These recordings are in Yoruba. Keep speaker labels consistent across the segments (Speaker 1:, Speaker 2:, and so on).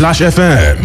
Speaker 1: Splash FM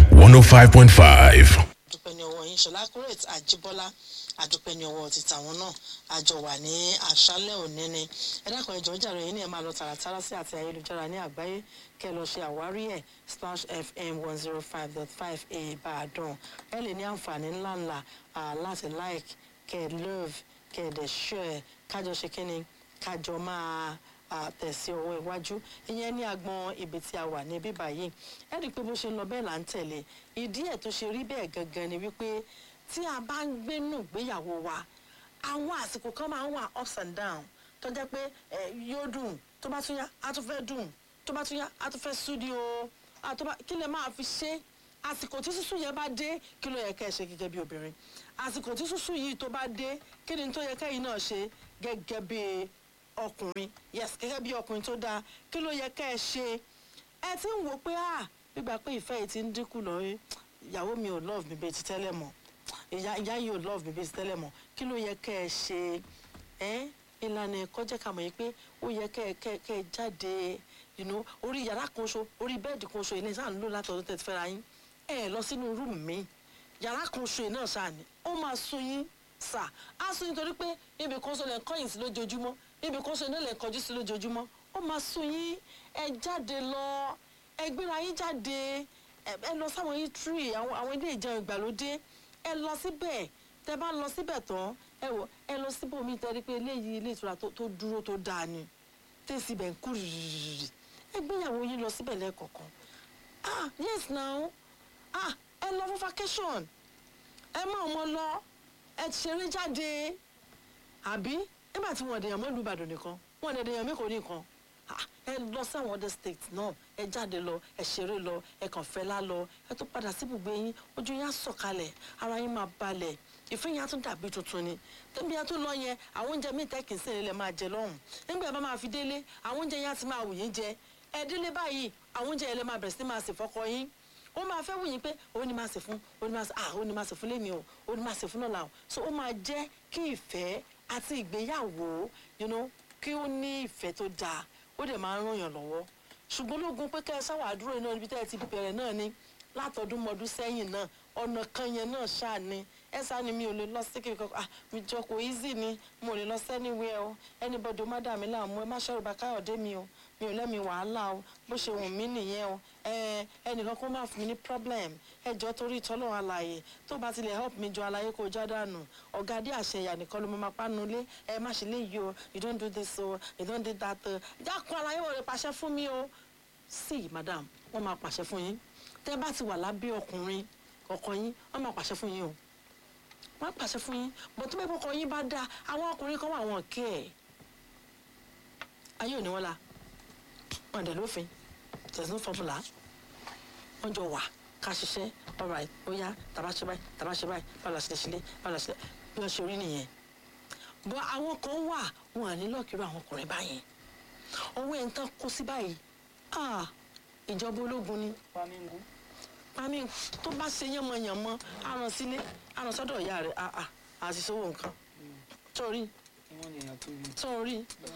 Speaker 1: 105.5.
Speaker 2: àdúpẹ́ ní ọwọ́ yín ṣọlá kúrẹ́ẹ̀tì àjíbọ́lá àdúpẹ́ ní ọwọ́ ti tàwọn náà àjọ wà ní àṣálẹ́ òní ni ẹ dákun ẹjọ́ jàre yín ni ẹ máa lọ tààràtàrà sí àti ayélujára ní àgbáyé kẹ́ ẹ lọ ṣe àwárí ẹ̀ splash fm one zero five dot five ìbàdàn ẹ lè ní àǹfààní ńláńlá ah, láti like kẹ́ ẹ love kẹ́ ẹ dẹ̀ share kájọ ṣe kí ni kájọ máa tẹ̀sí ọwọ́ iwájú ìyẹn ní agbọn ibi tí a wà ní bíbá yìí ẹ rí i pé bó ṣe ń lọ bẹ́ẹ̀ là ń tẹ̀lé ìdí ẹ̀ tó ṣe rí bẹ́ẹ̀ gangan ni wípé tí a bá ń gbénú ìgbéyàwó wa àwọn àsìkò kan máa ń wà ups and down tó jẹ́ pé ẹ, yóò dùn tó bá tún yá á tún fẹ́ dùn tó bá tún yá á tún fẹ́ súdi o á tó bá kí lè máa fi ṣe àsìkò tí sísú yẹn bá dé kí ló yẹ ká ẹ ṣe gẹ́gẹ́ bí obìnrin àsìkò tí sísú yìí tó bá dé kí ni tó yẹ kẹ́yìn náà ṣe gẹ́gẹ́ bí ọkùnrin yes gẹ́gẹ́ bí ọkùnrin tó dáa kí ló yẹ ká ẹ ṣe ẹ ti ń wò pé ah gbígbà pé ìfẹ́ yìí ti ń dínkù lọ rí ìyàwó mi ò love mi bíi ti tẹ́lẹ̀ mọ́ ìyá ìyá yìí ò love mi bíi ti tẹ́lẹ̀ mọ́ kí ló yẹ ká ẹ ṣe ẹ ìlànà ẹ̀kọ́ jẹ́ ká mọ̀ yìí pé ó yẹ ká ẹ ká ẹ ká ẹ jáde you know, orí yàrá kan ṣo orí bẹ́ẹ̀dì kan ṣo ilé sáà ń lò látọ̀dún tẹ̀ ti fẹ́ra yín ẹ lọ sínú rúùmù mi yàrá kan ṣo náà ṣáà ni ó máa sún yín sà á sún yín torí pé ibi kan ṣo lẹ̀ ń kọ́yìn sí lójoojúmọ́ ibi kan ṣo náà lẹ̀ ń kọjú sí lójoojúmọ́ ó máa sún yín ẹ jáde lọ ẹ gbéra yín jáde ẹ ẹ lọ sáwọn yín tree àwọn àwọn ilé ìjẹun ìgbàlódé ẹ lọ síbẹ̀ tẹ bá lọ síbẹ̀ tán ẹ wọ ẹ lọ síbòmí tẹ́rí pé eléyìí ilé ìtura tó tó dúró tó dáa ni tẹ̀sí ibẹ̀ ń kú rìrìrì ẹ gbéyàwó yín lọ síbẹ̀ lẹ́ẹ̀kọ̀ọ̀kan ah yes now ah ẹ lọ fún vacation ẹ má ọmọ lọ ẹ ṣeré jáde àbí nígbà tí wọn dèèyàn mọ́ ìlú ìbàdàn nìkan wọn dẹ̀ dèèyàn mẹ́kọ̀ọ́ nìkan ah, ẹ lọ sáwọn other states náà ẹ jáde lọ ẹ ṣeré lọ ẹ kàn fẹ́ lá lọ ẹ tó padà sí ibùgbé yín ojú yín á sọ̀kalẹ̀ ara yín máa balẹ̀ ìfẹ́ yín á tún dàbí tuntun ni tẹ́bí yẹn tó lọ yẹn àwọn oúnjẹ míì tẹ́kì sí ilẹ̀ máa jẹ lọ́hùn nígbà yẹn bá máa fi délé àwọn oúnjẹ yẹn á ti máa wù yín jẹ ẹ délé báyìí àwọn oúnjẹ yẹn lè máa bẹ̀rẹ̀ sí máa sè fọ́kọ yín ó máa fẹ́ wù yín pé ó ní máa sè fún ó ní máa sè ah ó ní máa sè fún lémi o ó ní máa sè fún lọ́la o so ó máa jẹ́ kí ìfẹ́ àti ìgbéyàwó you know, kí ó ní ìfẹ́ tó dáa ó dẹ̀ máa ń ràn yàn lọ́wọ́ ṣùgbọ́n lógun pé kẹ́ ẹ sáwà dúró iná níbi tẹ́ ẹ ti bẹ̀rẹ̀ náà ni látọdún mọdún sẹ́yìn náà ọ̀nà kan yẹn náà ṣáà ni ẹ sá ni mi ò lè lọ sí kíkọ ah mi jọ kò easy ni mo lè lọ sẹ́niwẹ́ o anybody ó má dà mí láàmú ẹ má ṣẹ́rù bá káyọ̀dé mi o mi ò lẹ́mi wàhálà o bó ṣe wù mí nìyẹn o ẹ ẹnìkan kó má fún mi ní problem ẹ jọ torí ìtọ́lọ́run àlàyé tó bá tilẹ̀ help mi jọ àlàyé kó já dànù ọ̀gá dé àṣeyà nìkan ló mọ máa pánu lé ẹ má ṣe léyìí o you don't do this o you don't do that o jákun àlàyé wọlé pàṣẹ fún mi o sí madam wọ́n máa pàṣẹ fún yín tẹ́ bá ti wà lábẹ́ ọkùnrin ọkọ yín wọ́n máa pàṣẹ fún yín o wọ́n á pàṣẹ fún yín bọ̀ tó bẹ́ẹ̀ kọ́kọ́ yín bá dáa àwọn ọkùnrin kan wà wọn kẹ́ ẹ̀ ayé ò ní wọ́n la wọn dẹ̀ lófin there is no formula wọ́n jọ wà ká ṣiṣẹ́ alright ó yá tàbá ṣe báyìí tàbá ṣe báyìí bá la ṣe ṣe lé bá la ṣe bí wọ́n ṣe rí nìyẹn bọ́ àwọn kan wà wọn à ní lọ́ọ̀kìrọ̀ àwọn ọkùnrin báyẹn ọwọ́ ẹ̀ ń tán kó sí báyìí ah ìjọba ológun ni pami tó bá ṣe yánmọyànmọ àrùn sílé àrùn sọ́dọ̀ ìyá rẹ̀ ah ah àti sówó nǹkan sórí sórí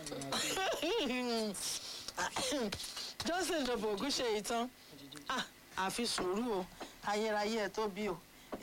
Speaker 2: johnson ìjọba ògùn ṣe ìtàn ah àfi sùúrù o ayérayé ẹ tó bí o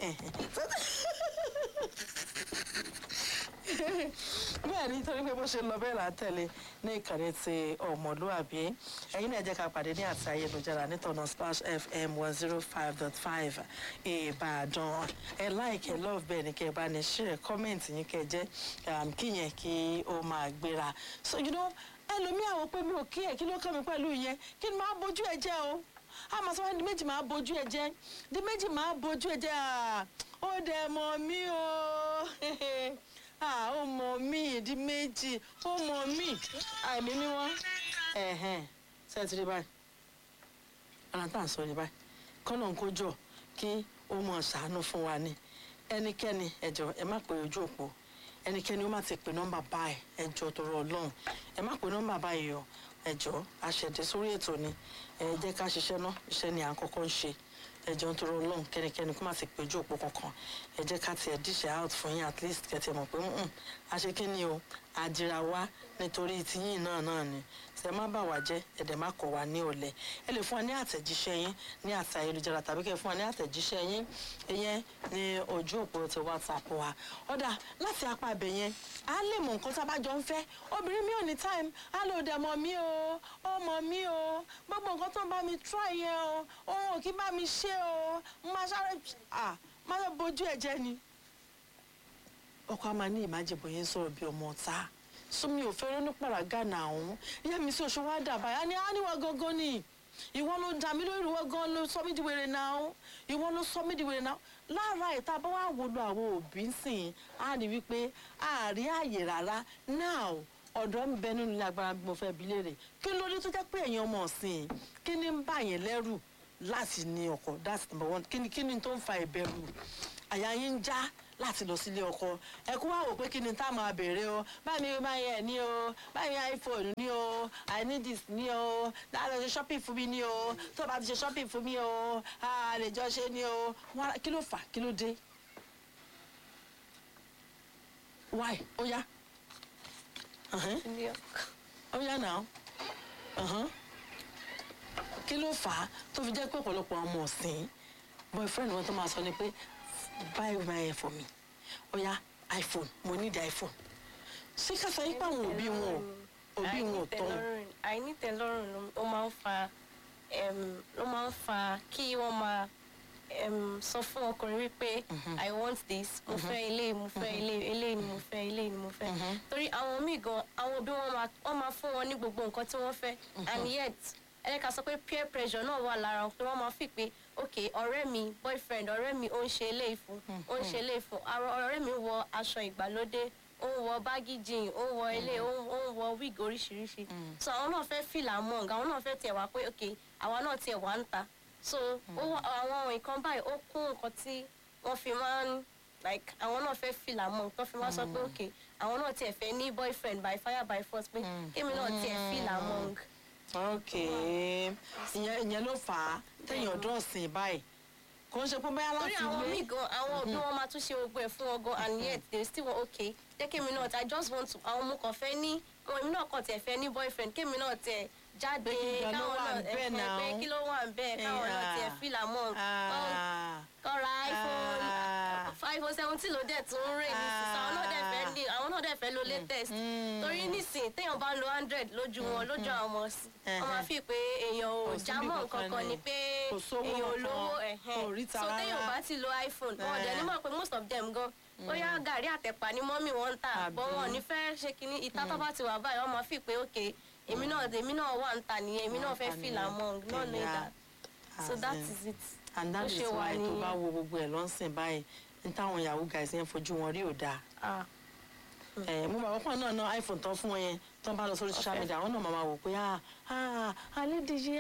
Speaker 2: bẹ́ẹ̀ ni torí pé bó ṣe lọ bẹ́ẹ̀ là ń tẹ̀lé ní ìkànnì ti ọmọlúàbí ẹ̀yin náà jẹ́ ká pàdé ní àti ayélujára nítọ̀nà splash fm one zero five dot five ìbàdàn ẹ láìkẹ́ love bẹ́ẹ̀ ni kẹ́ ẹ bá ní share comment yín kẹ́ ẹ jẹ́ kí yẹn kí ó máa gbéra so you know ẹlòmíì àwọn pé mi ò kí ẹ kí ló kàn mí pẹ̀lú yẹn kí ni máa bójú ẹ jẹ́ o àmọ́ sọ wá di méjì máa bójú ẹ jẹ́ di méjì máa bójú ẹ jẹ́ ó dẹ̀ mọ̀ mí o ah ó mọ mí ìdí méjì ó mọ mí àìmí mímọ́ ẹ̀hẹ́n sẹ́ẹ̀tì rí báyìí ara tá à ń sọ ní báyìí kọ́nà ń kójọ kí ó mọ̀ ṣàánú fún wa ní ẹnikẹ́ni ẹ̀jọ̀ ẹ má pè ojú òpó ẹnikẹ́ni ó má ti pè nọ́mbà báyìí ẹ̀jọ̀ tọrọ ọlọ́run ẹ má pè nọ́mbà báyìí o ẹ̀jọ̀ àṣẹ̀dẹ̀ sórí ètò ni ẹ jẹ́ ká ṣiṣẹ́ náà iṣẹ́ ni à ń kọ́kọ́ ń ṣe ẹjọ́ ń tọrọ ọlọ́run kẹ́nikẹ́ni kó má ti péjú òpó kankan ẹ jẹ́ ká tiẹ̀ díṣẹ́ out fún yín at least kẹ́tì mọ̀ pé a ṣe kí ni o àdìrà wá nítorí tiyín náà náà ni tẹ má bà wá jẹ́ ẹ̀dẹ̀ má kọ̀ wá ní ọ̀lẹ ẹ lè fún wa ní àtẹ̀jíṣẹ́ yín ní àti ayélujára tàbí kẹ́ ẹ fún wa ní àtẹ̀jíṣẹ́ yín ìyẹn ní ojú òpó ti whatsapp wa ọ̀dà láti apá ibẹ̀ yẹn á lè mọ nǹkan tá a bá jọ ń fẹ́ obìnrin mi ò ní time á lò dẹ̀ mọ̀ mí o ọmọ mi o gbogbo nǹkan tó ń bá mi try yẹn o òun ò kí bá mi ṣe o máa sáré à máa bójú ẹ̀ jẹ́ ni ọkọ a máa ní ìmájẹ̀bọ̀ yẹn sọ̀rọ̀ bí ọmọ ọ̀tá súnmi ò fẹ́ ronú pàràgà náà ọ̀hún ìyá mi sí oṣù wa dà báyà ni á níwọ̀ gangan ni ìwọ ló dà mí lórí ìwọ gan ló sọ mí di wèrè náà ìwọ ló sọ mí di wèrè náà lára ìta bá wà wò lọ àwọn òbí sìn á rí wípé àárí ààyè rárá náà ọ̀dọ́ ń bẹ nínú ilé agbára bí mo fẹ́ bi léèrè kí ló dé tó jẹ́ pé ẹ̀yin ọmọ ọ̀sìn kí ni ń bà yẹn lẹ́rù láti ní ọkọ that's number one kí ni kí ni tó ń fa ìbẹ̀rù àyà yín ń já láti lọ sílé ọkọ ẹ kú wá wò pé kí ni tá a máa béèrè o báyìí mi máa yẹ ní o báyìí iphone ní o i need this ní o láti ṣe shopping fún mi ní o tó bá ti ṣe shopping fún mi o a lè jọ ṣe ní o Wá- kí ló fà kí ló dé why ó yá Uh-huh. ó yá náà Uh-huh. kí ló fà á tó fi jẹ́ pé ọ̀pọ̀lọpọ̀ ọmọ ọ̀sìn boyfriend wọn tó máa sọ ni pé buy my hair for me ó yá iphone mo need iphone ṣé ká sọ yípa àwọn òbí wọn ò òbí wọn ò tọ́ wọn.
Speaker 3: àìnítẹ̀lọ́rùn ló- ó máa ń fa em, ló máa ń fa kí wọ́n máa em, sọ fún ọkùnrin wípé i want this mo fẹ́ ilé mo fẹ́ ilé ilé ni mo fẹ́ ilé ni mo fẹ́ torí àwọn míì gan àwọn òbí wọn máa wọ́n máa fún wọn ní gbogbo nǹkan tí wọ́n fẹ́ and yet ẹlẹ́ka sọ pé peer pressure náà wà lára wọn pé wọ́n máa fi pé ok ọ̀rẹ́ mi boyfriend ọ̀rẹ́ mi ó ń ṣe eléyìí fún ó ń ṣe eléyìí fún àrò- ọ̀rẹ́ mi wọ aṣọ ìgbàlódé ó ń wọ báàgì jean ó ń wọ ilé ó ń ó ń wọ wig oríṣiríṣi so àwọn náà fẹ́ feel among àwọn náà fẹ́ tiẹ̀ wá pé ok àwa náà tiẹ̀ wá ń ta so ó wá- àwọn nǹkan báyìí ó kún nǹkan tí wọ́n fi máa ń like àwọn náà fẹ́ feel among tó fi máa sọ pé ok àwọn náà tiẹ̀ fẹ́ ní boyfriend by fire by force pé kémi náà tiẹ̀ feel among.
Speaker 2: ok ìyẹn ìyẹn ló fà á tẹ̀yìn ọ̀dọ́ ọ̀sìn báyìí kò ń ṣe pé bóyá
Speaker 3: torí
Speaker 2: láti
Speaker 3: àwọn míì
Speaker 2: ilé
Speaker 3: gan àwọn òbí wọn máa tún ṣe gbogbo ẹ fún wọn gan and yet they still wan okay jẹ́ kémi náà i just want to àwọn ọmọ kan fẹ́ ní àwọn èmi náà kàn tiẹ̀ fẹ́ ní boyfriend kémi náà tiẹ̀ jáde
Speaker 2: Pé kí gan ló
Speaker 3: káwọn
Speaker 2: wà
Speaker 3: náà
Speaker 2: ńbẹ̀
Speaker 3: ẹ̀hẹ̀,
Speaker 2: náà?
Speaker 3: pé kí ló wà ń bẹ́ẹ̀ káwọn náà
Speaker 2: Yeah.
Speaker 3: tiẹ̀ feel among
Speaker 2: Ah,
Speaker 3: kọ́ ra iphone
Speaker 2: Ah.
Speaker 3: iphone seventeen ló dẹ̀ tún ń rè nísinsìnyí àwọn náà dẹ̀ fẹ́ ní àwọn náà dẹ̀ fẹ́ lo latest torí nísìnyí téèyàn bá ń lo hundred lójú wọn lójú àwọn ọmọ sí wọn máa fi pé èèyàn ò
Speaker 2: Kò síbi
Speaker 3: jámọ́
Speaker 2: kankan
Speaker 3: nǹkan kan
Speaker 2: ni.
Speaker 3: ni pé
Speaker 2: Kò sówó
Speaker 3: èèyàn ò
Speaker 2: kankan,
Speaker 3: lówó
Speaker 2: kò
Speaker 3: ẹ̀hẹ́n
Speaker 2: ríta
Speaker 3: so téèyàn
Speaker 2: rárá.
Speaker 3: bá ti lo iphone wọn
Speaker 2: Eh.
Speaker 3: dẹ̀ ní mọ̀ pé most of them gan bóyá gàrí àtẹ̀pà ni mọ́mì wọn ń tà
Speaker 2: Àbí.
Speaker 3: bọ́ wọn ò ní fẹ́ ṣe kínní ìta tó bá ti wà báyìí wọ́n máa fi pé ok èmi náà èmi náà wà ń tà nìyẹn èmi náà fẹ́ feel among not know
Speaker 2: Yeah.
Speaker 3: that so that
Speaker 2: As in,
Speaker 3: is it.
Speaker 2: and that
Speaker 3: bó
Speaker 2: is
Speaker 3: ṣe wà
Speaker 2: why tó
Speaker 3: nìyẹn.
Speaker 2: bá wo gbogbo ẹ̀ lọ́sìn báyìí ní táwọn yahoo guys yẹn fojú wọn rí ò dáa
Speaker 3: Ah.
Speaker 2: ẹ mo bàbá pọ̀ náà ná iphone tán fún wọn yẹn tán bá lọ sórí social media àwọn náà máa ma wò pé ah ah alédèjì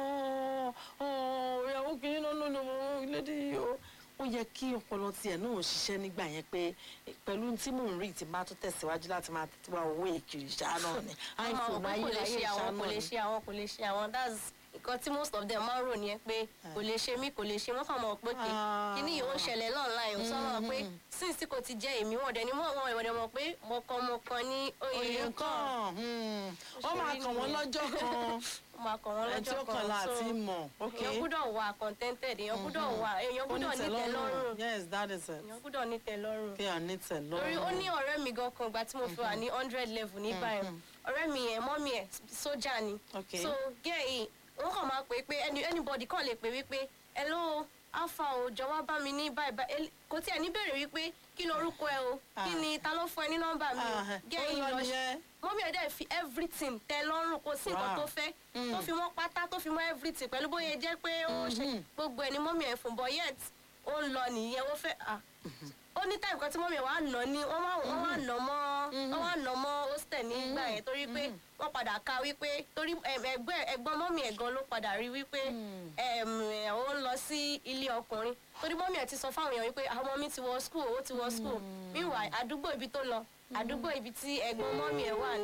Speaker 2: ah ọ ìyàwó kìíní náà ló lọ ilédèjì o ó yẹ kí ọpọlọ tiẹ̀ náà ṣiṣẹ́ nígbà yẹn pé pẹ̀lú tí mò ń rí tí bá tó tẹ̀síwájú láti máa tètè wá owó èkìrì ṣáá náà ni
Speaker 3: àwọn
Speaker 2: iphone
Speaker 3: ọmọ kò lè
Speaker 2: ayérayé
Speaker 3: ṣe
Speaker 2: ṣáá
Speaker 3: àwọn kò
Speaker 2: náà
Speaker 3: lè
Speaker 2: ni.
Speaker 3: ṣe àwọn kò lè ṣe àwọn that's nǹkan tí most of them máa ń rò nìyẹn pé kò lè ṣe mí kò lè ṣe wọ́n kàn mọ̀ pé kí
Speaker 2: Ah.
Speaker 3: kíní yìí ó ń ṣẹlẹ̀ online ò sọ́nà pé since tí kò ti jẹ́ èmi wọ́n dẹ̀ ni wọ́n wọ́n ìwọ̀n mọ̀ pé mọ̀kànmọ̀kàn ní oyè
Speaker 2: oyè
Speaker 3: nǹkan
Speaker 2: kan hmm, ó máa kàn wọ́n lọ́jọ́ kan
Speaker 3: ó máa kàn wọ́n
Speaker 2: ẹ̀ tí
Speaker 3: lọ́jọ́
Speaker 2: ó kàn
Speaker 3: kan
Speaker 2: láti
Speaker 3: so
Speaker 2: mọ̀ ok
Speaker 3: èèyàn gbúdọ̀ wà contented èèyàn gbúdọ̀ wà èèyàn gbúdọ̀ nítẹ̀ lọ́rùn
Speaker 2: yes that is it
Speaker 3: èèyàn gbúdọ̀ nítẹ̀ lọ́rùn
Speaker 2: kí à nítẹ̀ lọ́rùn.
Speaker 3: torí ó ní ọ̀rẹ́ mi gan kan ìgbà tí mo fi wà ní hundred level ní báyìí ọ̀rẹ́ mi yẹn mọ́mí ẹ̀ sójà ni
Speaker 2: Okay.
Speaker 3: so gẹ́ yìí wọ́n kàn máa pè é pé any anybody kàn lè pè wípé hello alpha o jọ̀wọ́ bá mi ní báyìí báyìí El- kò tí ẹ̀ ní bèrè wípé kí lorúkọ ẹ o kí
Speaker 2: Ah.
Speaker 3: ni ta ló fún ẹ ní nọ́mbà mi o
Speaker 2: Ah,
Speaker 3: gẹ́
Speaker 2: ó
Speaker 3: yìí
Speaker 2: lọ
Speaker 3: lọ
Speaker 2: nìyẹn.
Speaker 3: mọ́mí ẹ̀ dẹ̀ fi everything tẹ lọ́rùn kò sí nǹkan
Speaker 2: Wow.
Speaker 3: tó fẹ́ tó fi mọ́ pátá tó fi mọ́ everything pẹ̀lú bóyá jẹ́ pé ó ṣe gbogbo ẹ̀ ní mọ́mí ẹ̀ fún but yet ó ń lọ nìyẹn ó fẹ́ ah ó ní táìmù kan tí mọ́mí ẹ̀ wá nà ní wọ́n wá wọ́n wá nà mọ́ wọ́n wá nà mọ́ hostel nígbà yẹn torí pé wọ́n padà ka wípé torí em, ẹgbẹ́ ẹ̀gbọ́n mọ́mí ẹ̀ gan ló padà rí wípé em, ẹ̀, ó ń lọ sí ilé ọkùnrin torí mọ́mí ẹ̀ ti sọ fáwọn èèyàn wípé àwọn ọmọ mi ti wọ school ó ti wọ school meanwhile àdúgbò ibi tó lọ àdúgbò ibi tí ẹ̀gbọ́n mọ́mí ẹ̀ wà ní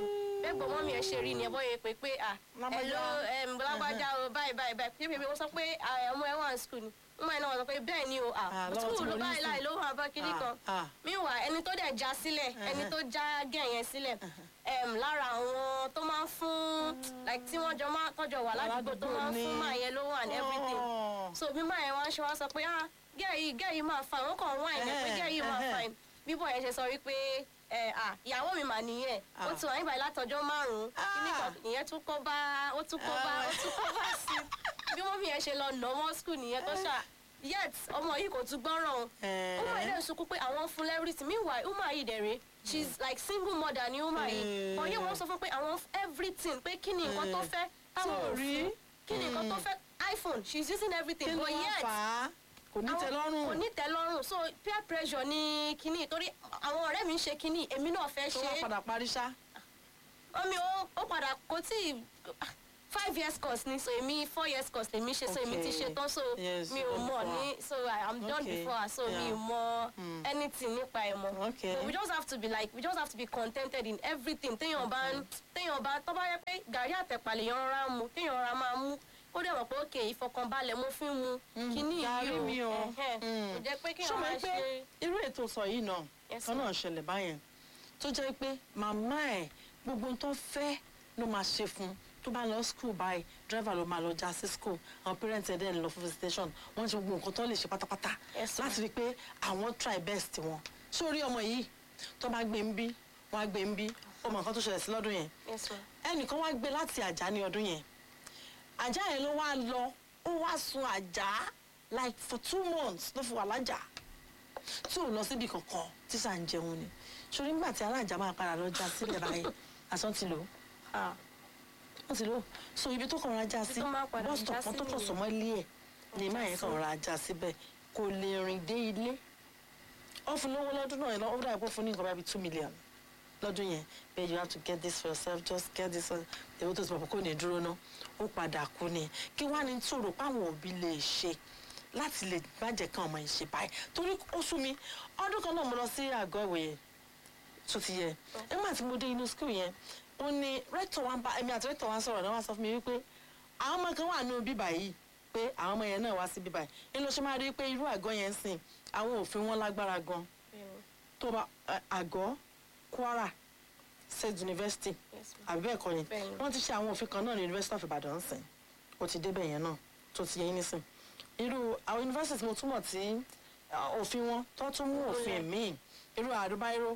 Speaker 3: bẹ́ẹ̀ gbọ́ mọ́mí ẹ̀ ṣe rí ni ẹ bọ́ yẹ pé pé à ẹ
Speaker 2: Lágbájá.
Speaker 3: ló em, lágbájá o báyìí báyìí báyìí pé pé wọ́n sọ pé à, ọmọ ẹ wà ní skul ni wọ́n máa ń náà sọ pé bẹ́ẹ̀ ni o à
Speaker 2: Ah, lọ́wọ́ tí
Speaker 3: skul
Speaker 2: mo rí
Speaker 3: báyìí
Speaker 2: sí.
Speaker 3: láì ló wà bá kiri
Speaker 2: Ah,
Speaker 3: kan
Speaker 2: ah.
Speaker 3: meanwhile ẹni tó dẹ̀ já sílẹ̀ ẹni tó já gẹ̀ yẹn sílẹ̀ em, lára àwọn tó máa ń fún like tí wọ́n jọ máa tọ́jọ wà ládùúgbò tó máa ń fún
Speaker 2: Aládùúgbò
Speaker 3: máa
Speaker 2: ni.
Speaker 3: yẹn lówó and everything
Speaker 2: Oh.
Speaker 3: so bí máa yẹn wá ń ṣe wá sọ pé ah gẹ́ẹ̀ yìí gẹ́ẹ̀ yìí máa fine wọ́n kàn wáìn ẹ̀ pé gẹ́ẹ̀ yìí máa
Speaker 2: Ẹhẹ́,
Speaker 3: fine bíbọ̀ yẹn ṣe sọ wípé ẹ à ìyàwó mi mà nìyẹn ó
Speaker 2: Ah.
Speaker 3: ti wà níbàyí látọjọ́ márùn-ún kíní kan ìyẹn tún kó bá ó tún kó bá ó tún kó bá sí i bí mọ́mí yẹn ṣe lọ nà ọmọ skul nìyẹn tó ṣà yet ọmọ yìí kò tún gbọ́ràn o
Speaker 2: Eh.
Speaker 3: ó máa ilé ìsunkún pé àwọn fún everything meanwhile ó máa yìí dẹ̀rẹ̀ she's like single mother ni ó máa yìí
Speaker 2: Eh.
Speaker 3: but yẹ wọ́n sọ fún pé àwọn everything pé kí ni nǹkan tó
Speaker 2: Eh.
Speaker 3: fẹ́ táwọn
Speaker 2: Tí ò
Speaker 3: ò
Speaker 2: rí.
Speaker 3: fún kí ni nǹkan tó fẹ́ iphone she's using everything
Speaker 2: kí ló
Speaker 3: but
Speaker 2: wá
Speaker 3: yet
Speaker 2: fà á kò ní tẹ́ lọ́rùn
Speaker 3: kò ní tẹ́ lọ́rùn so peer pressure ni kinní torí àwọn ọ̀rẹ́ mi ń ṣe kinní èmi náà fẹ́
Speaker 2: tó
Speaker 3: ṣe
Speaker 2: wá
Speaker 3: é
Speaker 2: padà parí ṣá.
Speaker 3: omi ó ó padà kò tí ì five years course ni so èmi four years course lèmi ṣe so èmi ti
Speaker 2: Okay.
Speaker 3: ṣe tán so
Speaker 2: Yes,
Speaker 3: mi ò
Speaker 2: done
Speaker 3: mọ̀
Speaker 2: before.
Speaker 3: ní so I am done
Speaker 2: Okay.
Speaker 3: before her so mi
Speaker 2: Yeah.
Speaker 3: ò mọ̀ anything nípa ẹ̀ mọ́
Speaker 2: Okay.
Speaker 3: so we just have to be like we just have to be contented in everything téèyàn bá ń téèyàn bá tó bá yẹ pé gàrí àtẹ̀pàlẹ̀ yẹn rọra mu téèyàn rọra máa mú ó dẹ̀ mọ̀ pé òkè ìfọkànbalẹ̀ mo fi ń mu kíní
Speaker 2: gàrí
Speaker 3: yìí
Speaker 2: mi o.
Speaker 3: o ẹ̀hẹ́n.
Speaker 2: Mm.
Speaker 3: kò jẹ́ pé
Speaker 2: ṣé
Speaker 3: kéèyàn
Speaker 2: o
Speaker 3: máa
Speaker 2: mọ̀ pé
Speaker 3: ṣe
Speaker 2: irú ètò sọ yìí náà
Speaker 3: Yes,
Speaker 2: kan
Speaker 3: ma'am.
Speaker 2: náà ṣẹlẹ̀ báyẹn tó jẹ́ pé màmá ẹ̀ gbogbo ohun tó fẹ́ ló máa ṣe fún un tó bá lọ school báyìí driver ló máa lọ já sí school àwọn parents ẹ̀ dẹ̀ ń lọ fún visitation wọ́n ṣe gbogbo nǹkan tó lè ṣe pátápátá
Speaker 3: Yes, ma'am.
Speaker 2: láti rí i pé àwọn try best wọn sórí ọmọ yìí tó bá gbé ń bí wọ́n á gbé ń bí ó mọ nǹkan tó ṣẹlẹ̀ sí lọ́dún yẹn
Speaker 3: yes ma
Speaker 2: ẹnìkan wá gbé láti àjà ní ọdún yẹn àjà yẹn ló wá lọ ó wá sun àjà like for two months ló fi wà lájà tí ò lọ síbi kankan tí sà ń jẹun ni ṣòrí nígbà tí alájà máa padà lọ já sílẹ̀ báyìí àsán ti lò ó
Speaker 3: ah
Speaker 2: wọ́n ti lò ó so ibi tó kàn ra já sí
Speaker 3: tó máa padà
Speaker 2: bus stop
Speaker 3: já
Speaker 2: kan
Speaker 3: sí
Speaker 2: tó kàn
Speaker 3: nìyẹn.
Speaker 2: sọmọ́ ilé ẹ̀ ni
Speaker 3: já
Speaker 2: má yẹn
Speaker 3: sí.
Speaker 2: kàn ra já síbẹ̀ kò lè rìn dé ilé ó fún lówó lọ́dún náà lọ ó dàbí pé ó fún ní nǹkan bíi two million lọ́dún yẹn bẹ́ẹ̀ you have to get this for yourself just get this for èwo tó ti pọ̀ kó ní dúró ná ó padà kú ni kí wàá ní tó rò páwọn òbí lè ṣe láti lè má jẹ́ kí ọmọ yìí ṣe báyìí torí ó sú mi ọdún kan náà mo lọ sí àgọ́ ìwé yẹn tó ti yẹ nígbà tí mo dé inú skul yẹn ó ní rẹ́tọ̀ wa ń bá èmi àti rẹ́tọ̀ wa ń sọ̀rọ̀ náà wá sọ fún mi wípé àwọn ọmọ kan wà nínú bíbà yìí pé àwọn ọmọ yẹn náà wá sí bíbà yìí nínú ṣe máa rí i pé irú àgọ́ yẹn ń sìn àwọn òfin wọn lágbára gan
Speaker 3: bẹ́ẹ̀ni
Speaker 2: tó bá ẹ, àgọ́ kwara state university
Speaker 3: yes ma
Speaker 2: àbí bẹ́ẹ̀ kọ́ ni
Speaker 3: Bẹ́ẹ̀ni.
Speaker 2: wọ́n ti ṣe àwọn òfin kan náà ní university of ibadan sìn ó ti débẹ̀ yẹn náà tó ti yẹ yín nísìn irú àwọn university mo túmọ̀ tí uh, òfin wọn tó tún mú òfin míì irú àdúbáíró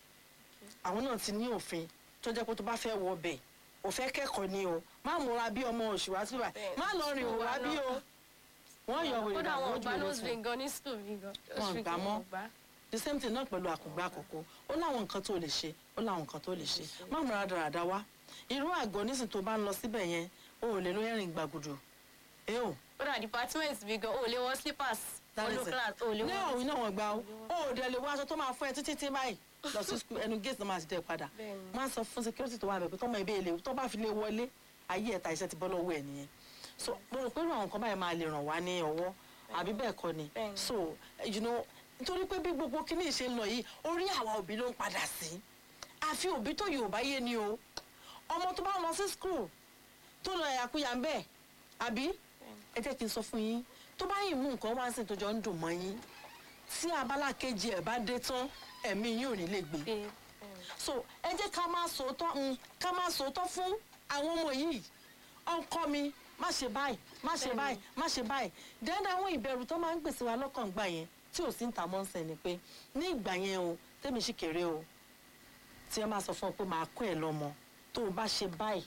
Speaker 2: àwọn náà ti ní òfin tó jẹ́ pé tó bá fẹ́ wọ ọbẹ̀ ò fẹ́ kẹ́kọ̀ọ́ ni o má múra bí ọmọ oṣù wá síbà
Speaker 3: Bẹ́ẹ̀ni.
Speaker 2: má lọ rìn òwúrá bí o wọ́n yọ wèrè
Speaker 3: kódà
Speaker 2: dànù
Speaker 3: àwọn
Speaker 2: ojú
Speaker 3: ọgbà
Speaker 2: ìlú
Speaker 3: nose
Speaker 2: fún
Speaker 3: ring gan ní school mi gan
Speaker 2: Wọn gbà mọ́.
Speaker 3: gbà
Speaker 2: the same thing náà pẹ̀lú àkùngbà àkókò ó láwọn nǹkan tó lè ṣe ó láwọn nǹkan tó lè ṣe má múra dáradára wá irú àgọ́ nísìn tó bá ń lọ síbẹ̀ yẹn o ò lè ló ẹ̀rìn gbàgùdù ẹ ò
Speaker 3: kódà department mi gan o lè wọ slippers olú class o lè
Speaker 2: ní
Speaker 3: wọ
Speaker 2: òun náà wọ́n gbà ó o ò dẹ̀ lè wọ aṣọ tó máa fún ẹ títí tí báyìí lọ sí skul ẹnu gate náà máa ti dẹ̀ padà
Speaker 3: Bẹ́ẹ̀ni.
Speaker 2: má sọ fún security tó wà bẹ̀ pé tọ́mọ ibi èlé tó bá fi lè wọlé ayé ẹ̀ta iṣẹ́ ti bọ́ lọ́wọ́ ẹ̀ nìyẹn so mo rò pé irú àwọn nǹkan báyìí máa lè ràn wá ní ọwọ́ àbí bẹ́ẹ̀ kọ́ ni
Speaker 3: Bẹ́ẹ̀ni.
Speaker 2: so you know nítorí pé bí gbogbo kíní ṣe ń lọ yìí orí àwa òbí ló ń padà sí àfi òbí tó yorùbá yé ni o ọmọ tó bá lọ sí school tó lọ ẹ̀yàkuyà ń bẹ̀ àbí ẹ jẹ́ kí n sọ fún yín tó bá yìí mú nǹkan wá sí tó jọ ń dùn mọ́ yín tí abala kejì ẹ̀ bá dé tán ẹ̀mí yín ò ní lè gbé
Speaker 3: pé
Speaker 2: so ẹ jẹ́ ká máa sòótọ́ mm, ká máa sòótọ́ fún àwọn ọmọ yìí ọkọ mi má ṣe báyìí má ṣe
Speaker 3: Bẹ́ẹ̀ni.
Speaker 2: báyìí má ṣe báyìí dẹ́ndé àwọn ìbẹ̀rù tó máa ń gbèsè wa lọ́kàn gbà yẹn tí ò sí ń ta mọ́ńsẹ̀ ni pé ní ìgbà yẹn o tẹ́mi sì kéré o tí ẹ máa sọ fún ọ pé màá kọ́ ẹ lọ́mọ tó o bá ṣe báyìí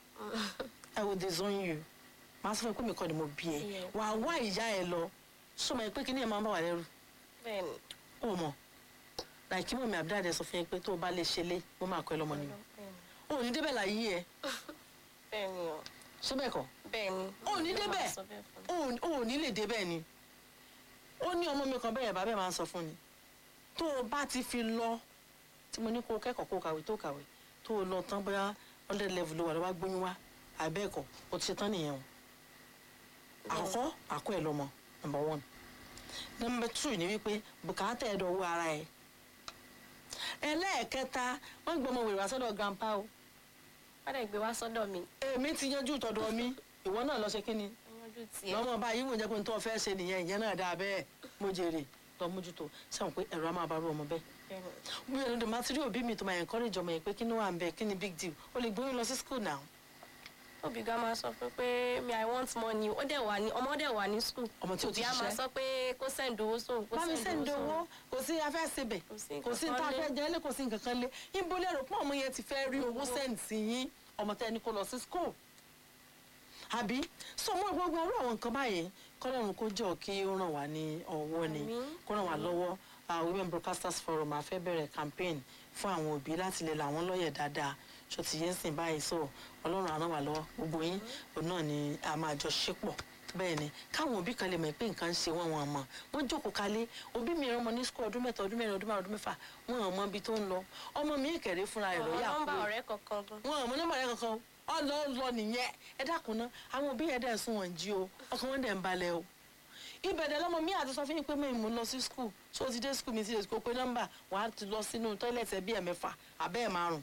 Speaker 2: I will disown you màá sọ fún ẹ pé mi kọ́ ni mo bí ẹ
Speaker 3: Yeah.
Speaker 2: wà á wá ìyá ẹ lọ sọmọ ẹ pé kí ni ẹ máa ń bá wà lẹ́rù
Speaker 3: bẹ́ẹ̀ni
Speaker 2: ó mọ̀ láì kí mọ̀mí àbúdáde sọ fún yín pé tó o bá lè ṣe lé mo máa kọ́ ẹ lọ́mọ ni o ò ní débẹ̀ láyé ẹ
Speaker 3: bẹ́ẹ̀ni o
Speaker 2: ṣé bẹ́ẹ̀ kọ́
Speaker 3: bẹ́ẹ̀ni
Speaker 2: o ò ní débẹ̀
Speaker 3: Sọ bẹ́ẹ̀ fún mi.
Speaker 2: o ò ní lè débẹ̀ ni ó ní ọmọ mi kan bẹ́ẹ̀ bàbá ẹ̀ máa ń sọ fún ni tó o bá ti fi lọ tí mo ní kó o kẹ́kọ̀ọ́ kó o kàwé tó o kàwé tó o lọ tán bóyá hundred level ló wà lọ́wọ́ gbóyún wá àbẹ́ẹ̀kọ́ o ti ṣe tán nìyẹn o àkọ́kọ́ àkọ́ ẹ̀ lọ́mọ number one number two ni wípé bùkátà ẹ̀ dọ̀wọ́ ara ẹ̀ ẹlẹ́ẹ̀kẹta wọ́n gbọ́ ọmọ wèrè wá sọ́dọ̀ grandpa o
Speaker 3: wọ́n dẹ̀ gbé wá sọ́dọ̀ mi
Speaker 2: èmi ti yanjú tọ̀dọ̀ mi ìwọ náà lọ ṣe kí ni
Speaker 3: yanjú tiẹ̀
Speaker 2: lọ́mọ báyìí wò jẹ́ pé n tó fẹ́ ṣe nìyẹn ìyẹn náà dáa bẹ́ẹ̀ mo jèrè lọ mójútó sẹ́wọ̀n pé ẹ̀rọ á máa bá rú ọmọ bẹ́ẹ̀ bí ẹnu dè máa ti rí òbí mi tó máa encourage ọmọ yẹn pé kí ni wà ń bẹ kí ni big deal o lè gbóyún lọ sí school now
Speaker 3: òbí gan máa sọ fún pé mi i want money ó dẹ̀ wà ní ọmọ dẹ̀ wà ní school
Speaker 2: Ọmọ tí ò ti
Speaker 3: òbí á máa
Speaker 2: ṣiṣẹ́.
Speaker 3: sọ pé kó send owó sóhun kó
Speaker 2: bá mi
Speaker 3: send
Speaker 2: sẹ́ńdẹ̀
Speaker 3: owó
Speaker 2: owó
Speaker 3: sóhun
Speaker 2: kò sí afẹ́ síbẹ̀
Speaker 3: Kò sí
Speaker 2: kò sí
Speaker 3: nǹkan
Speaker 2: tá a
Speaker 3: kan
Speaker 2: fẹ́
Speaker 3: lé.
Speaker 2: jẹ́ lé kò sí nǹkan kan lé ibo lérò pé ọmọ yẹn ti fẹ́ rí owó send sí yín ọmọ tẹ́ ẹni kó lọ sí school àbí so mo gbogbo irú àwọn nǹkan báyìí kọ́lọ́run kó jọ kí ó ràn wá ní ọwọ́ ni
Speaker 3: Àmín.
Speaker 2: kó ràn wá lọ́wọ́ ah, women broadcasters forum a fẹ́ bẹ̀rẹ̀ campaign fún àwọn òbí láti lè làwọn lọ́yẹ̀ dáadáa ṣó ti yẹn sìn báyìí so ọlọ́run á ràn wá lọ́wọ́ gbogbo yín òun náà ni a máa jọ ṣépọ̀ bẹ́ẹ̀ ni káwọn òbí kan lè mọ̀ pé nǹkan ń ṣe wọ́n wọn mọ̀ wọ́n jókòó kalẹ̀ òbí mi rán ọmọ ní sukú ọdún mẹ́ta ọdún mẹ́rin ọdún márùn ọdún mẹ́fà wọn ò mọ ibi tó ń lọ ọmọ mi kẹ̀rẹ́ fúnra rẹ̀
Speaker 3: ọmọ
Speaker 2: lọ́yà
Speaker 3: nọ́mbà
Speaker 2: kúrò
Speaker 3: ọ̀rẹ́ kankan gan
Speaker 2: wọn ò mọ nọ́mbà rẹ̀ kankan ọlọ lọ nìyẹn ẹ dákun ná àwọn òbí yẹn dẹ̀ sún wọn jí o ọkàn wọn dẹ̀ ń balẹ̀ o ibẹ̀dẹ̀ lọ́mọ mi àti sọ fún yín pé mi mú lọ sí skul tó ti dé skul mi ti lè kó pé nọ́mbà wàá ti lọ sínú tọ́ílẹ̀tì ẹbí ẹ̀ mẹ́fà àbẹ́ ẹ̀ márùn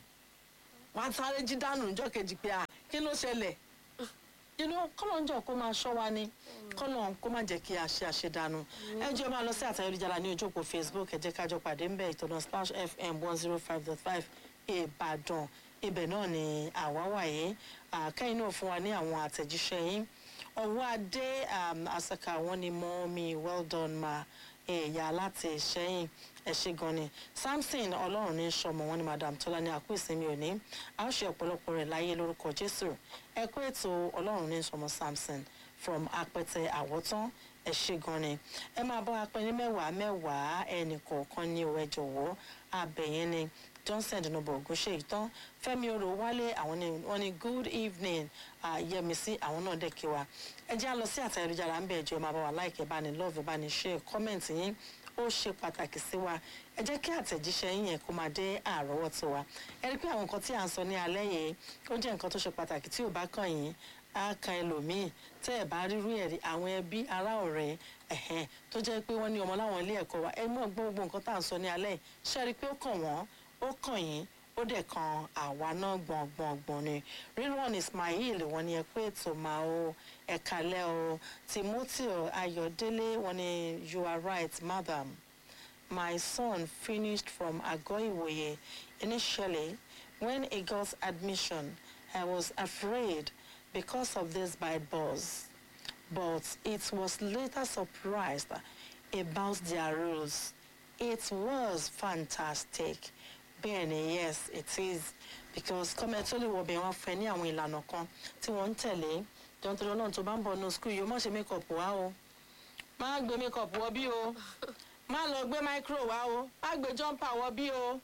Speaker 2: wàá sáré jí dànù níjọ́ kejì pé à kí ló ṣẹlẹ̀ you know kọ́lọ̀ ń jọ kó máa ṣọ́ wa ni kọ́lọ̀ kó má jẹ́ kí a ṣe àṣedànù ẹ jẹ́ máa lọ sí àtayélujára ní ojú òpó facebook ẹ jẹ́ ká jọ pàdé ńbẹ̀ ìtọ́nà splash fm one zero five dot five ìbàdàn ibẹ̀ náà ni àwa wà yìí àkẹ́yìn náà fún wa ní àwọn àtẹ̀jíṣẹ́ yín ọwọ́ adé um, asaka wọn ni mọ́ mi well done ma ẹ̀yà láti ṣẹ́yìn ẹ ṣe gan ni samson ọlọ́run ní sọmọ wọn ni madam tọ́lá ní àkú ìsinmi òní a ó ṣe ọ̀pọ̀lọpọ̀ rẹ̀ láyé lórúkọ jésù ẹ kú ètò ọlọ́run ní sọmọ samson from apẹtẹ àwọ̀tán ẹ ṣe gan ni ẹ máa bá wa pẹ́ ní mẹ́wàá mẹ́wàá ẹnì kọ̀ọ̀kan ní o ẹ jọ̀wọ́ abẹ̀yẹn ni johnson dinobo ogunṣe ìtàn fẹmi oro wálé àwọn ni wọn ni good evening uh, yẹmísí àwọn náà dẹ̀ kí wa ẹ jẹ́ à lọ sí àtàyẹ̀lújára ń bẹ̀ ẹjọ́ ẹ máa bá wa láìkẹ́ bá ní love bá ní share comment yín ó ṣe pàtàkì sí wa ẹ jẹ́ kí àtẹ̀jíṣẹ́ yín yẹn kó máa dé àrọ́wọ́tó wa ẹ rí i pé àwọn nǹkan tí à ń sọ ní alẹ́ yìí ó jẹ́ nǹkan tó ṣe pàtàkì tí ò bá kàn yín á kan ẹlòmíì tẹ́ ẹ̀ bá rírú ẹ̀ rí àwọn ẹbí ará ọ̀rẹ́ ẹ̀hẹ́n tó jẹ́ pé wọ́n ní ọmọ láwọn ilé ẹ̀kọ́ wa ẹ mọ̀ gbogbo nǹkan tá à ń sọ ní alẹ́ yìí ṣe rí i pé ó kàn wọ́n ó kàn yín ó dẹ̀ kan àwa náà gbọ̀ngbọ̀ngbọ̀n ni rírọ̀n ismail wọn ni ẹ pé ètò máa o ẹ̀ka lẹ́ o timothy ayọ̀délé wọn ni you are right madam my son finished from agoiwoye initially when he got admission i was afraid because of this bad buzz but it was later surprised about their rules it was fantastic bẹ́ẹ̀ni yes it is because kọ́mẹ́tólì wọ̀bẹ̀ wọn fẹ́ ní àwọn ìlànà kan tí wọ́n ń tẹ̀lé jọ́ntòrò náà tó bá ń bọ̀ ní skul yìí ó má ṣe mékọ̀pù wá o má gbé mékọ̀pù wọ bí o má lọ gbé micro wá o má gbé jumper wọ bí o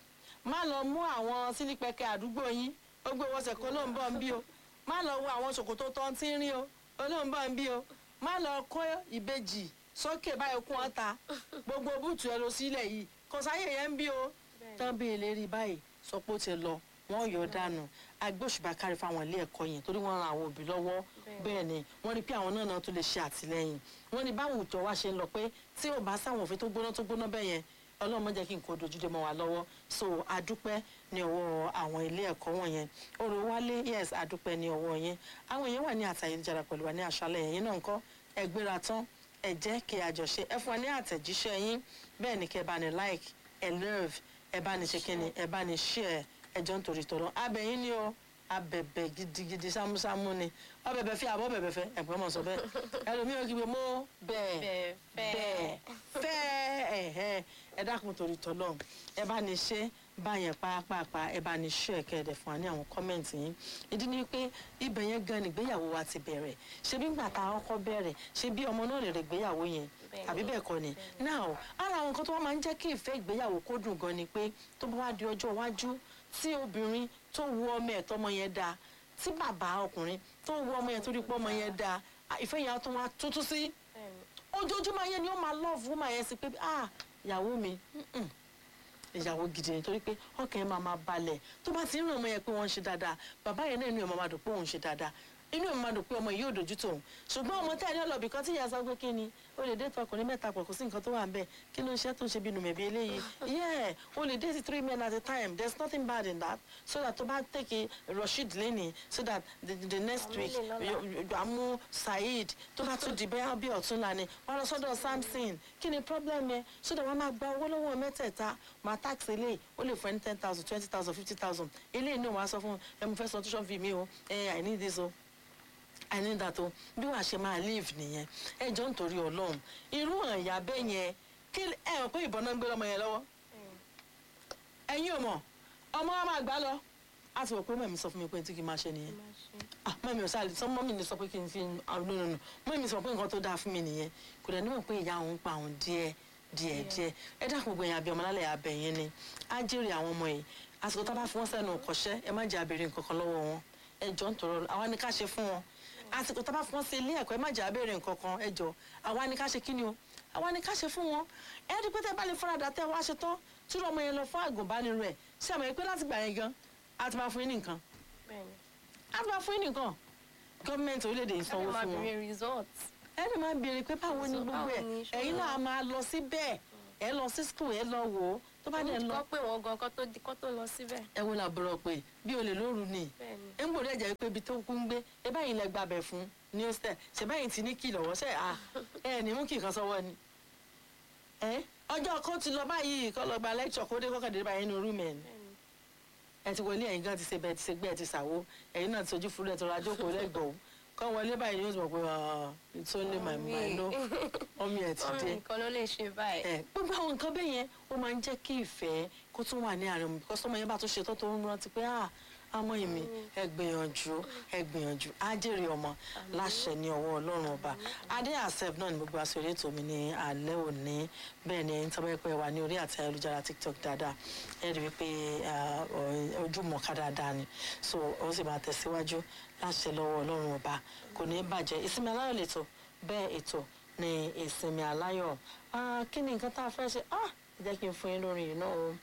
Speaker 2: má lọ mú àwọn sílípẹ̀kẹ̀ àdúgbò yín ó gbé wọ́sẹ̀ kó ló ń bọ̀ ń bí o má lọ wo àwọn ṣòkòtò tó ń tí ń rí o ó ló ń bọ̀ ń bí o má lọ kó ìbejì sókè báyìí kún ọ́ta gbogbo búùtù ẹ lọ sílẹ̀ yìí kò sáyè yẹn ń bí o tán bí ìlérí báyìí sọ pé ó ti lọ wọn yọ dànù agbóṣùbà kárí fáwọn ilé ẹ̀kọ́ yẹn torí wọ́n ran àwọn òbí lọ́wọ́ bẹ́ẹ̀ ni wọ́n rí pé àwọn náà náà tó lè ṣe àtìlẹ́yìn wọ́n ní báwo ìjọ wa ṣe ń lọ pé tí ò bá sáwọn òfin tó gbóná tó gbóná bẹ́ẹ̀ yẹn ọlọ́run má jẹ́ kí nǹkan dojúdé mọ́ wa lọ́wọ́ so adúpẹ́ ní ọwọ́ àwọn ilé ẹ̀kọ́ wọ̀nyẹn orò wálé yes adúpẹ́ ní ọwọ́ yẹn àwọn èèyàn wà ní àtàyélujára pẹ̀lú wa ní àṣálẹ̀ yẹn náà ńkọ́ ẹ gbéra tán ẹ jẹ́ kí a jọ ṣe ẹ fún wa ní àtẹ̀jíṣẹ́ yín bẹ́ẹ̀ ni kẹ́ ẹ bá ní like ẹ love ẹ bá ní ṣe kí ni ẹ bá ní share ẹ jọ ń torí tọrọ abẹ́yìn ni o abẹ̀bẹ̀ gidigidi sámúsámú ni ọbẹ̀bẹ̀ fi àbọ̀ bẹ̀bẹ̀ fẹ́ ẹ̀gbọ́n mọ̀ sọ bẹ́ẹ̀ ẹlòmíràn kí wọ́n mọ́ bẹ́ẹ̀
Speaker 3: Bẹ́ẹ̀ fẹ́.
Speaker 2: fẹ́ ẹ̀hẹ́ ẹ dákun torí tọ́lọ́ ẹ bá ní ṣe báyẹn pàápàá ẹ bá ní ṣe ẹ̀kẹ́ ẹ̀dẹ̀ fún wa ní àwọn kọ́mẹ̀ntì yín ìdí ni pé ibẹ̀ yẹn gan ni ìgbéyàwó wa ti bẹ̀rẹ̀ ṣé bí gbà tá a kọ́kọ́ bẹ̀rẹ̀ ṣé bí ọmọ náà lè rè ìgbéyàwó yẹn
Speaker 3: Bẹ́ẹ̀ni.
Speaker 2: àbí bẹ́ẹ̀ kọ́ ni now ara àwọn nǹkan tó wá máa ń jẹ́ kí ìfẹ́ ìgbéyàwó kó dùn gan ni pé tó bá wá di ọjọ́ iwájú tí obìnrin tó wu ọmọ ẹ̀ tọmọ yẹn dáa tí bàbá ọkùnrin tó wu ọmọ yẹn tó rí pé ọmọ yẹn dáa ah, ìfẹ́ yẹn á tún wá tuntun sí
Speaker 3: Bẹ́ẹ̀ni.
Speaker 2: ojoojúmọ́ yẹn ni ó máa lọ́ọ̀fù máa yẹn sí pé ah ìyàwó mi mm-mm, ìyàwó gidi ni torí pé ọkàn yẹn máa máa balẹ̀ tó bá ti ń rìn ọmọ yẹn pé wọ́n ń ṣe dáadáa bàbá yẹn náà inú ẹ̀ máa máa dùn pé òun ń ṣe dáadáa inú mi máa dùn pé ọmọ yìí ò dojú tòun ṣùgbọ́n ọmọ tẹ́ ẹ ní ọlọ́bì kan tí ìyá sọ pé kí ni o lè dé ọkùnrin mẹ́ta pọ̀ kò sí nǹkan tó wà ń bẹ̀ kí ló ń ṣe tó ń ṣe bí nùmẹ̀bí eléyìí yeah o lè date three men at a time there is nothing bad in that so that tó bá take Rasheed lẹ́nìí so that the, the next
Speaker 3: Àmì
Speaker 2: week
Speaker 3: lè lọ́la.
Speaker 2: you- you- àmú Saheed tó bá tún di bẹ́ẹ̀ bí ọ̀túnla ni wọ́n lọ sọ́dọ̀ Samson kí ni problem yẹn so that wọ́n máa gba owó lọ́wọ́ mẹ́tẹ̀ẹ̀ta máa tax eléyìí ó lè fún ẹni ten thousand twenty thousand fifty thousand eléyìí náà wọ́n á sọ fún ẹ mo fẹ́ sọ tuition fee mi o ẹ I need this o I need that o bí wàá ṣe máa live nìyẹn ẹ jọ nítorí Ọlọ́run irú àyà bẹ́ẹ̀ yẹn kí ẹ hàn pé ìbọn náà ń gbé lọ́mọ yẹn lọ́wọ́ ẹ̀yin ò mọ̀ ọmọ wa máa gbá lọ á ti wọ̀ pé mẹ́mi sọ fún mi pé tí kì í máa ṣe nìyẹn ah mọ́mí ò sáà sọ mọ́mí ni sọ pé kí n fi ah no no no mọ́mí sọ pé nǹkan tó dáa fún mi nìyẹn kò dẹ̀ níwọ̀n pé ìyá òun pa òun díẹ̀ díẹ̀ díẹ̀ ẹ dákun gbogbo ẹ̀yìn àbí ọmọlálẹ̀ abẹ yẹn ni á jèrè àwọn ọmọ yìí àsìkò tá a bá fi wọ́n sẹ́nu kọ́ṣẹ́ ẹ má jẹ́ abèrè nǹkan kan lọ́wọ́ wọn ẹ jọ ń tọrọ àwa ni ká ṣe fún wọn àsìkò tá a bá fi wọ́n sí ilé ẹ̀kọ́ ẹ má jẹ́ abèrè nǹkan kan ẹ jọ àwa ni ká ṣe kí ni o àwa ni ká ṣe fún wọn ẹ rí pé tẹ bá lè faradà tẹ wá ṣe tán tí ọmọ yẹn lọ fún àgùnbánirọ̀ ẹ̀ ṣé àmọ́ pé láti gbà yẹn gan a ti máa fún yín ní nǹkan
Speaker 3: bẹ́ẹ̀ni
Speaker 2: a ti máa fún yín ní nǹkan gọ́ọ̀mẹ̀ntì orílẹ̀-èdè yìí
Speaker 3: káde
Speaker 2: sanwó
Speaker 3: máa
Speaker 2: fún wọn
Speaker 3: bèrè result
Speaker 2: ẹni máa béèrè pé báwo ni
Speaker 3: So,
Speaker 2: gbogbo
Speaker 3: báwo
Speaker 2: ẹ̀
Speaker 3: ni ṣé
Speaker 2: ẹ̀yin
Speaker 3: wọn-
Speaker 2: náà máa lọ síbẹ̀ ẹ lọ sí school ẹ lọ wò ó tó bá dẹ̀ lọ
Speaker 3: kọ́ pé wọ́n gan kọ́ tó di- kọ́ tó lọ síbẹ̀
Speaker 2: ẹ wo làbúrò pé bí olè lóru ni
Speaker 3: bẹ́ẹ̀ni
Speaker 2: ẹ ń gbòdì ẹ̀jẹ̀ pé ibi tó kú ń gbé ẹ báyìí lẹ gbàbẹ̀ fún ní hostel ṣe báyìí ti ní kí lọ́wọ́ ṣe à ẹ ní mú kí nǹkan sọ́wọ́ ni ẹ ọjọ́ kó ti lọ báyìí kọ́ lọ gba lecture kó dé kọ́kàdé báyìí nínú rúùmù ẹ̀ ni
Speaker 3: bẹ́ẹ̀ni
Speaker 2: ẹ ti wọlé ẹ̀yin gan ti ṣe bẹ́ẹ̀ ti ṣe gbé ẹ ti ṣàwó ẹ̀yin náà ti sojú fúru ẹ tó ra jókòó lẹ́gbọ̀ọ́ kọ́ wọlé báyìí yóò mọ̀ pé ah, it's only my mind no ọmọ ẹ̀ ti
Speaker 3: mọ́mí
Speaker 2: dé
Speaker 3: nìkan ló lè ṣe báyìí
Speaker 2: ẹ gbogbo àwọn nǹkan bẹ́ẹ̀ yẹn ó máa ń jẹ́ kí ìfẹ́ kó tún wà ní àárín mi because ọmọ yẹn bá tún ṣe tó tó ń rántí pé ah ọmọ èmi ẹ gbìyànjú ẹ gbìyànjú á jèrè ọmọ láṣẹ ní ọwọ́ ọlọ́run ọba adé accept náà ni gbogbo aṣọ eré ètò mi ní alẹ́ òní bẹ́ẹ̀ ni ẹ̀yin tọ́pẹ́ pé wà ní orí àti ayélujára tiktok dáadáa ẹ rí i pé ah, ọ- ojú mọ̀ọ́ká dáadáa ni so ó sì máa tẹ̀síwájú láṣẹ lọ́wọ́ ọlọ́run ọba kò ní í bàjẹ́ ìsinmi aláyọ̀ lẹ́tọ̀ bẹ́ẹ̀ ètò ní ìsinmi aláyọ̀ Ah, kí ni nǹkan tá a fẹ́ ṣe Ah, ẹ jẹ́ kí n fún yín lórí yìí náà o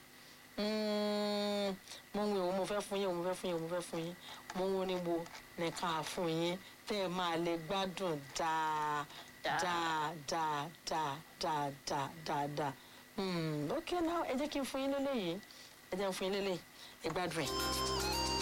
Speaker 2: Mm, mo ń wo ìwọ mo fẹ́ fún yín mo fẹ́ fún yín mo fẹ́ fún yín mo ń wo ní wo nìkan àfún yín tẹ́ ẹ máa lè gbádùn dáa dáa dáa dáa dáa dáa dáa dáa Hmm, ok now ẹ jẹ́ kí n fún yín lélẹ́yìí ẹ jẹ́ n fún yín lélẹ́yìí ẹ gbádùn ẹ̀.